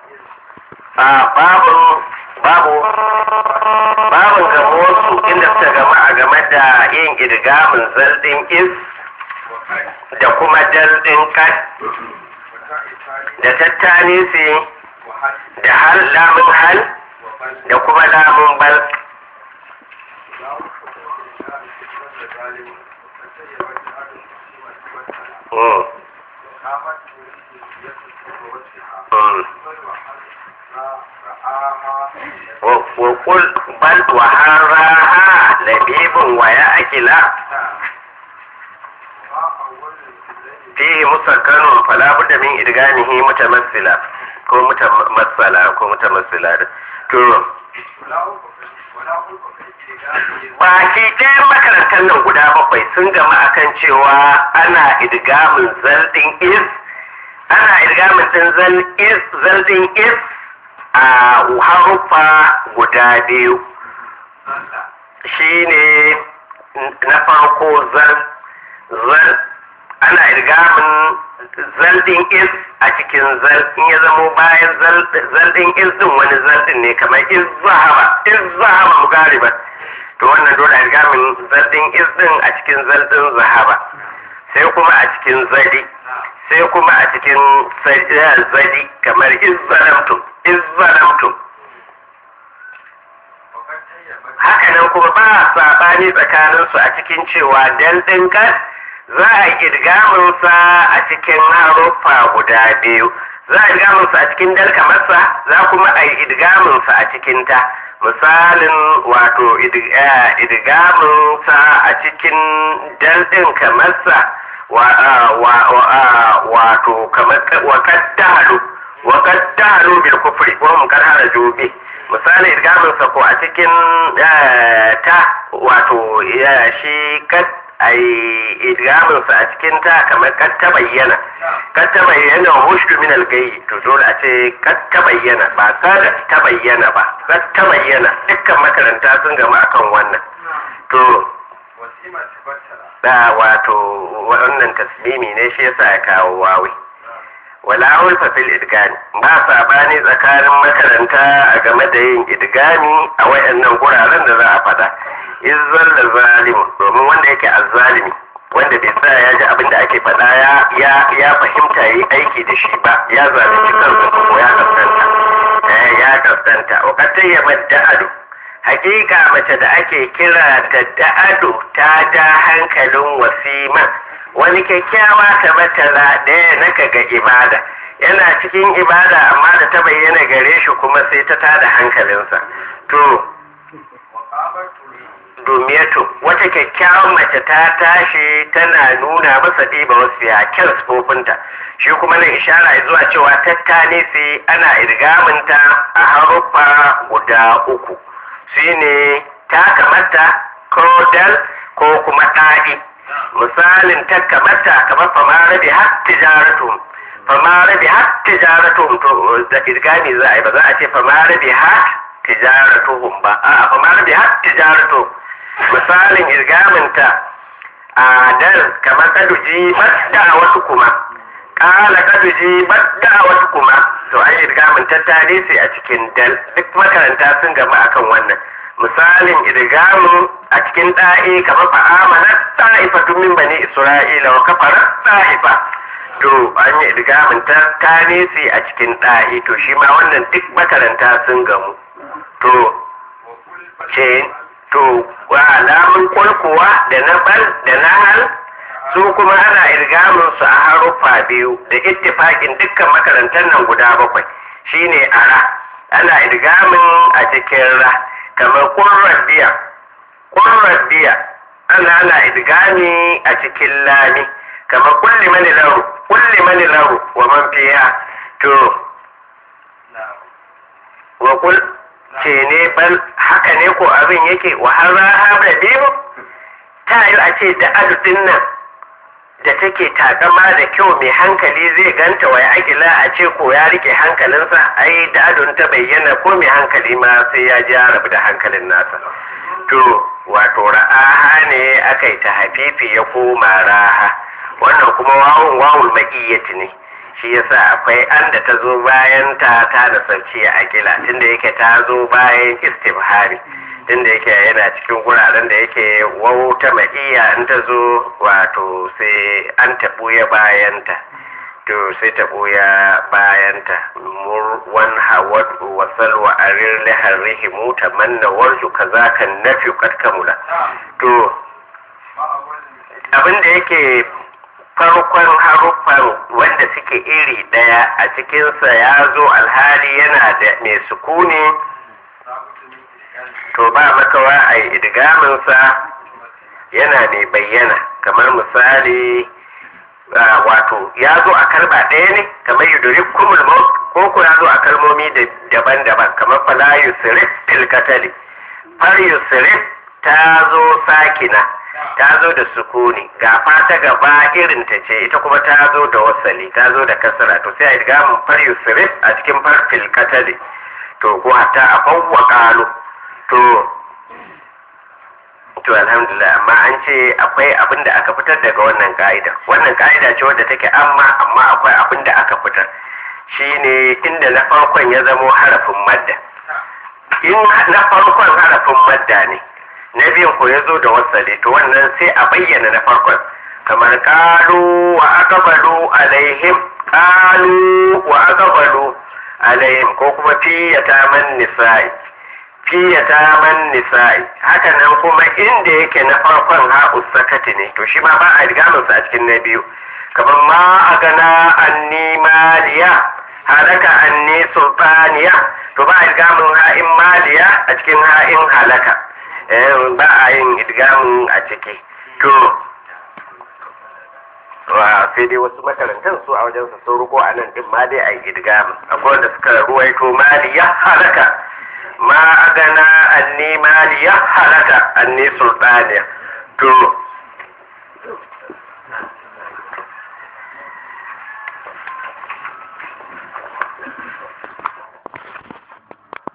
a babu babu babu gamo su inda suka gama a game da yin idgamin zaldin is da kuma daldin kan da tattani su da hal lamun hal da kuma lamun bal Mm. Mm. وقل بل وحراها لبيب ويأكلا فيه مسكن فلا بد من إدغامه متمثلا ko mutamassala ko mutamassila da to baki ɗayan makarantar nan guda bakwai sun gama akan cewa ana idgamin zaldin is ana idgamin din zaldin is a haruffa guda biyu shi ne na farko zan zan ana irgamin zaldin is a cikin zal in ya zamo bayan zaldin is din wani zaldin ne kamar is zahaba is zahaba mugariba to wannan dole a irgamin zaldin is din a cikin zaldin zahaba sai kuma a cikin zadi sai kuma a cikin zadi kamar is zalamtum in zalamtum haka nan kuma ba saɓani tsakaninsu a cikin cewa daldin kan za a ƙirgaminsa a cikin haruffa guda biyu za a idgaminsa a cikin dal kamarsa za kuma a yi idgaminsa a cikin ta misalin wato idgaminsa a cikin daldin kamarsa wato kamar wakaddalu وقد دعوا بالكفر وهم قد هرجوا به misali irgamin sa ko a cikin ta wato ya shi kad ai irgamin sa a cikin ta kamar kad ta bayyana kad ta bayyana hushtu min al-gayy to dole a ce kad ta bayyana ba kad ta bayyana ba kad ta bayyana dukkan makaranta sun gama akan wannan to da wato wannan tasmimi ne shi yasa ya kawo wawi wala ulfa fil idgami ba sabani tsakanin makaranta a game da yin idgami a wayannan guraren da za a faɗa izzal da zalimu domin wanda yake azzalimi wanda bai tsaya ya ji abin da ake faɗa ya ya ya fahimta yi aiki da shi ba ya zalunci kansa ko ya kaskanta eh ya kaskanta wa katayya da'adu hakika mace da ake kira ta da'adu ta da hankalin wasima wani kyakkyawa ta matala ɗaya na ga ibada yana cikin ibada amma da ta bayyana gare shi kuma sai ta tada hankalinsa to dumiyatu wata kyakkyawan mace ta tashi tana nuna masa ɗiba wasu ya kyan sufofinta shi kuma na ishara zuwa cewa tattane sai ana irgaminta a haruffa guda uku shine ta kamata ko dal ko kuma ɗaɗi misalin ta kamata kamar famara bi har tijaratu famara bi har tijaratu to da irgami za a yi ba za a ce famara bi har tijaratu ba a famara bi har tijaratu misalin irgaminta a dal kamar kaduji badda wasu kuma kala kaduji badda wasu kuma to an irgamin tattare sai a cikin dal duk makaranta sun gama akan wannan misalin idgamu a cikin da'i kamar fa amana ta'ifatu min bani isra'ila wa kafara ta'ifa to an yi idgamin ta tanisi a cikin da'i to shi ma wannan duk makaranta sun gamu to ce to wa alamun kulkuwa da na bal da na hal su kuma ana irgamin su a haruffa biyu da ittifakin dukkan makarantar nan guda bakwai shine ara ana irgamin a cikin ra kamar kurrar biya kurrar biya ana ana idgami a cikin lami kamar kulli mani lahu kulli mani lahu wa man fiha to wa kul ce ne bal haka ne ko abin yake wa har da biyu ta yi a ce da adudin nan da take takama da kyau mai hankali zai ganta wa akila a ce ko ya rike hankalinsa ai da adon ta bayyana ko mai hankali ma sai ya ji rabu da hankalin nasa to wato ra'aha ne aka yi ta hafifi ya koma raha wannan kuma wawun wawul ma'iyyati ne shi yasa akwai an da ta zo bayan ta ta da sauci a akila tunda yake ta zo bayan istifhari tunda yake yana cikin guraren da yake wauta ma'iya in ta zo wato sai an taɓo ya bayanta to sai ta ɓoya bayanta wan hawad wa salwa arir lihar rihimu ta manna warju kaza kan nafi kad kamula to abin da yake farkon haruffan wanda suke iri ɗaya a cikinsa ya zo alhali yana da mai sukuni to ba makawa a yi idgaminsa yana mai bayyana kamar misali wato ya zo a kalma ɗaya ne kamar yuduri kumul maut ko ko ya zo a kalmomi daban-daban kamar fala yusrif fil qatali far yusrif ta zo sakina ta zo da sukuni ga fata gaba irin ta ce ita kuma ta zo da wasali ta zo da kasara to sai a ga mun far yusrif a cikin far fil qatali to ko hatta a fawwa qalu to to alhamdulillah amma an ce akwai abin da aka fitar daga wannan ka'ida wannan ka'ida ce wadda take amma amma akwai abin da aka fitar shine inda na farkon ya zamo harafin madda in na farkon harafin madda ne na biyun ko ya zo da wasali to wannan sai a bayyana na farkon kamar kalu wa aqbalu alaihim kalu wa aqbalu alaihim ko kuma fiyata man nisa'i fiyata man nisa'i haka nan kuma inda yake na farkon ha'u sakati ne to shi ma ba a rigamin sa a cikin na biyu kamar ma a gana anni maliya halaka anni sultaniya to ba a rigamin ha'in maliya a cikin ha'in halaka ba a yin idgamin a ciki to wa sai dai wasu makarantar su a wajen su sun ruko a nan din ma dai a yi idgamin akwai wanda suka ruwaito maliya halaka ma agana anni maliya halaka anni sultaniya to